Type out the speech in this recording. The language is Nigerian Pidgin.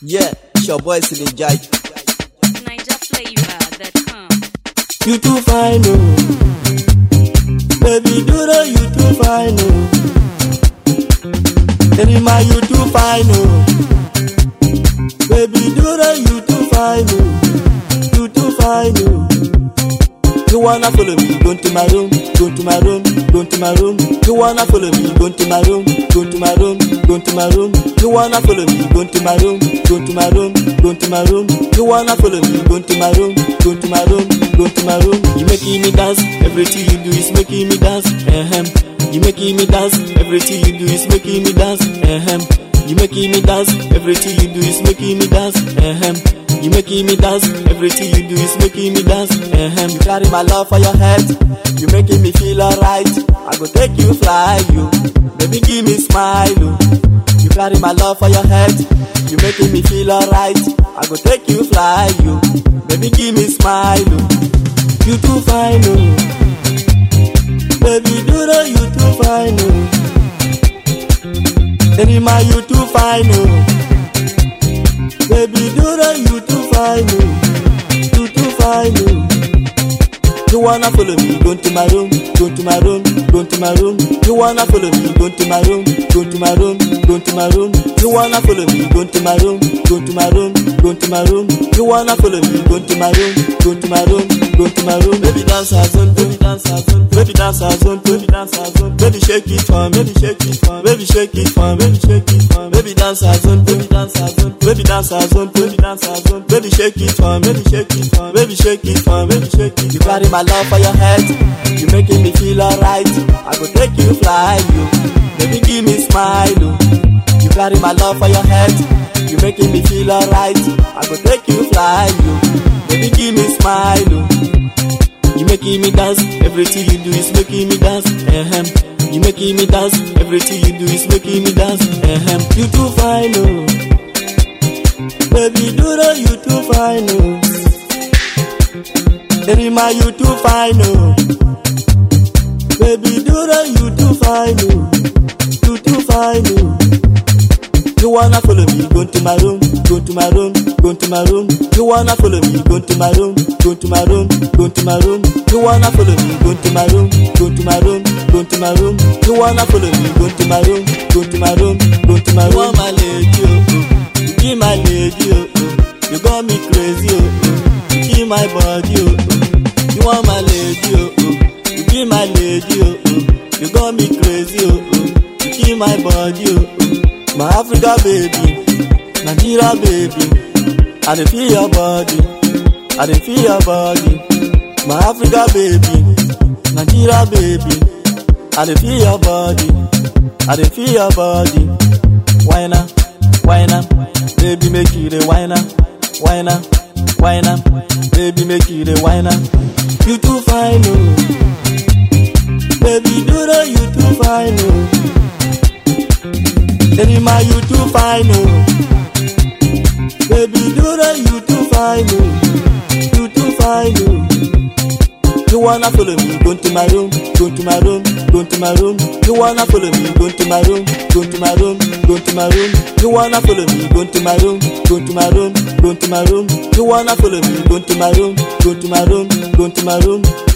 Yeah, it's your boy Silly Jai. NigerFlavor.com. You too fine, oh. Baby, do the you too fine, oh. Anima, you too fine, oh. Baby, do the you too fine, oh. You too fine, oh. You wanna follow me, go to my room, go to my room, go to my room. You wanna follow me, go to my room, go to my room, go to my room. You wanna follow me, go to my room, go to my room, go to my room. You wanna follow me, go to my room, go to my room, go to my room. You making me dance, everything you do is making me dance. Ahem. You making me dance, everything you do is making me dance. Ahem. You making me dance, everything you do is making me dance. Ahem. You making me dance, everything you do is making me dance. Ahem. You carry my love for your head, you making me feel alright. I go take you fly, you. Baby, give me smile, oh. You carry my love for your head, you making me feel alright. I go take you fly, you. Baby, give me smile, oh. You too fine, oh. Baby, do the you too fine, oh. Anima, you too fine, oh. Baby, do the you too fine, oh. You too fine, oh. You wanna follow me, go to my room, go to my room, go to my room. You wanna follow me, go to my room, go to my room, go to my room. You wanna follow me, go to my room, go to my room, go to my room. You wanna follow me, go to my room, go to my room, go to my room. Baby dance a zone, baby dance a zone, baby dance a zone, baby dance a zone. Baby shake it for, me, baby shake it for, me, baby shake it for, me, baby shake it for. me. Baby dance a zone, baby dance a zone, baby dance a zone, baby dance a zone. Baby shake it for, me, baby shake it for, me, baby shake it for, me, baby shake it. You carry my love for your head, you making me feel alright. I go take you fly, you. Baby give me smile, oh. You carry my love for your head, you making me feel alright. I go take you fly, you. Baby give me smile, oh. You making me dance, everything you do is making me dance. Ahem. You making me dance, everything you do is making me dance. Ahem. You too fine, oh. Baby, do the you too fine, oh. Erima, you too fine, oh. Baby, do the you too fine, oh. You too fine, oh. You wanna follow me, go to my room, go to my room, go to my room. You wanna follow me, go to my room, go to my room, go to my room. You wanna follow me, go to my room, go to my room, go to my room. You wanna follow me, go to my room, go to my room, go to my room. You want my lady, oh, oh. You be my lady, oh, oh. You got me crazy, oh, oh. You be my body, oh, oh. You want my lady, oh, oh. You be my lady, oh, oh. You got me crazy, oh, oh. You be my body, oh, oh. My Africa baby, Nigeria baby. I dey feel your body, I dey feel your body. My Africa baby, Nigeria baby. I dey feel your body, I dey feel your body. Why na, why na, baby make you the why na, why na, why na, baby make you the why na. You too fine oh, baby do the you too fine oh. Anima, you too fine, oh. Baby, do the you too fine, oh. You too fine, oh. You wanna follow me, go to my room, go to my room, go to my room. You wanna follow me, go to my room, go to my room, go to my room. You wanna follow me, go to my room, go to my room, go to my room. You wanna follow me, go to my room, go to my room, go to my room.